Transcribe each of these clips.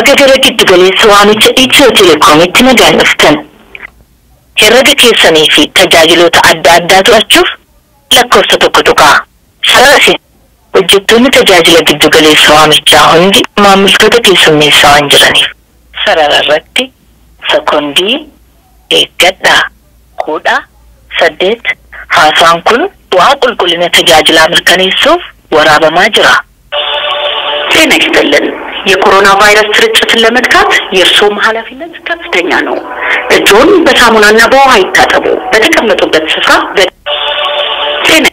Baga gara giddu galeessa waamicha Itiyoo Telekoomitti nagaan dhuftan. Herrega keessanii fi tajaajiloota adda addaa to'achuuf lakkoofsa tokko tuqaa. Sararasi hojjettoonni tajaajila giddu galeessa waamichaa hundi maamiltoota keessummeessaa waan jiraniif. Sarara irratti sekondii eeggadhaa kudha saddeet haasaan kun bu'aa qulqullina tajaajilaa mirkaneessuuf waraabamaa jira. ጤና ይስጥልን። የኮሮና ቫይረስ ስርጭትን ለመግታት የእርስዎም ኃላፊነት ከፍተኛ ነው። እጆን በሳሙናና በውሃ ይታጠቡ። በተቀመጡበት ስፍራ በ- ጤና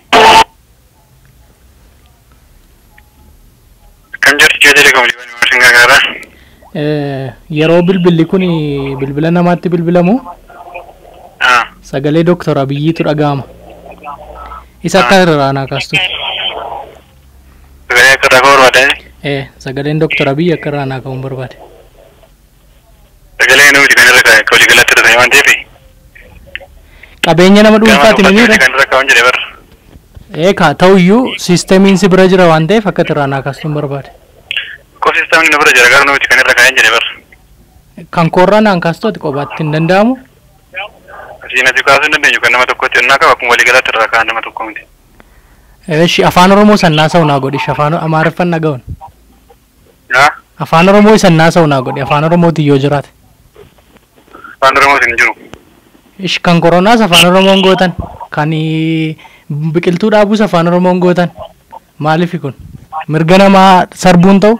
Kan jirtu Itiyoo Telekoom Liibanii Maashin Gaagaaraa. Eh, yeroo bilbilli kun bilbila namaatti bilbilamu Ah, sagalee Dooktor Abiyyiitu dhaga'ama. Isa akka irraa kaastu. sagalee akka irraa barbaadani. Eh, sagaleen Dooktor Abiyyi akka irraa naa ka'uun barbaade. Sagalee nuti kan irra kaa'e walii galatti irra ta'e waan ta'eef. Qabeenya nama dhuunfaati ni miira. Kan irra kaa'uun jedhe barra. Eh, kaa ta'uyyuu siistemiin si bira jira waan ta'eef akka irraa naa kaastuun barbaade. Koofistaan nu bira jira garuu nuti kan irra kaa'een jedhe barra. Kan koorraa naan kaastooti kophaatti hin danda'amu. Asiin asii kaasuu hin dandeenyu kan nama tokkotti onnaa qaba kun walii galatti irra kaa'an nama tokko miti. Eeshi afaan Oromoo sannaa sa'u naa godhi afaan Amaariffaan dhaga'uun. Haa? Afaan Oromoo sannaa sa'u naa godhi afaan Oromootiin yoo jiraate. Afaan Oromoos hin jiru. Ish kan koronaas afaan Oromoon gootan kan ii, biqiltuu dhaabuus afaan Oromoon gootan maaliif kun mirga namaa sarbuun ta'u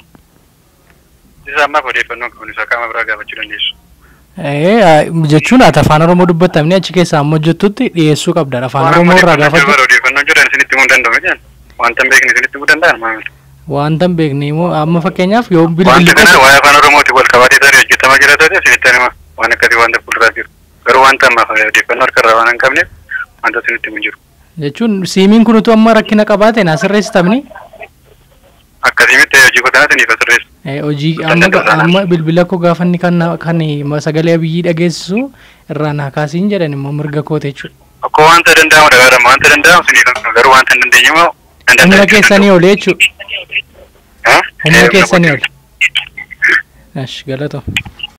Isa ammaaf odeeffannoo qabu isa qaama biraa gaafachuu dandeessu. ee, jechuun ati afaan Oromoo dubbattamni achi keessaa amma hojjettutti dhiyeessuu qabda afaan Oromoo irraa gaafachuu Odeeffannoo jiran isinitti himuu hin danda'u jedhan. Wanta hin beekne isinitti himuu danda'an maamila. wanta hin beekne immoo amma fakkeenyaaf yoo Wanta bilbilli kana waa'ee afaan Oromootiin wal qabatee tarii hojjetamaa jira taate isinitti hima waan akkasii wanta fuulduraa jiru. Garuu wanta ammaaf odeeffannoo harka irraa waan hin qabneef wanta isinitti himu hin jiru. jechuun siimiin kun utuu amma rakkina qabaate naa sirreessitamni Akkasimitti hojii qotaa isiniif asirreessu. Eh, hojii amma ga- amma bilbila koo gaafanni kan na- kan ma- sagalee abiyyii dhageessisu irraa naa kaasiin jedhan immoo mirga koota jechuudha. Akkoo wanta danda'amu dhagaadhama wanta danda'amu isiniif garuu wanta hin dandeenye immoo hin Humna danda'u. keessanii ol jechuudha. Haa? Humna Eh, keessanii humna ol. Ash galatoo.